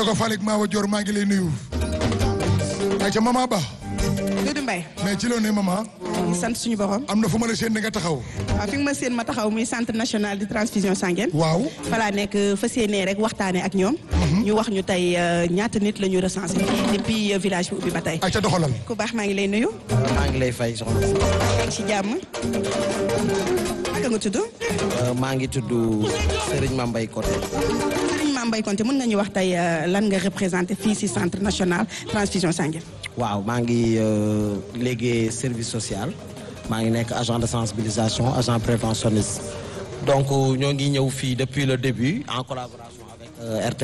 Ndogo Falik Mawa Dior maa ngi lay nuyu. ayca mama Ba. Doudou Mbaye mais ci loo ne mama. di sant suñu borom am na fu ma la seen nga taxaw. waaw fi nga ma seen ma taxaw muy centre national de transfusion sanguine waaw. falaa nekk fas yéenee rek waxtaane ak ñoom ñu wax ñu tey ñaata nit la ñu recensé fii depuis village bi ubbi ba tey ayca doxalal. ku baax maa ngi lay nuyu maa ngi lay fay soxna si ci jàmm naka nga tudd maa ngi tudd Serigne Mambay Koté Serigne Mame Mbaye Konté mën nga ñu wax tey lan nga représenté fii si centre national transfusion sanguine waaw maa ngi léegi service social maa ngi nekk agent de sensibilisation agent préventionniste donc ñoo ngi ñëw fii depuis le début en collaboration avec RT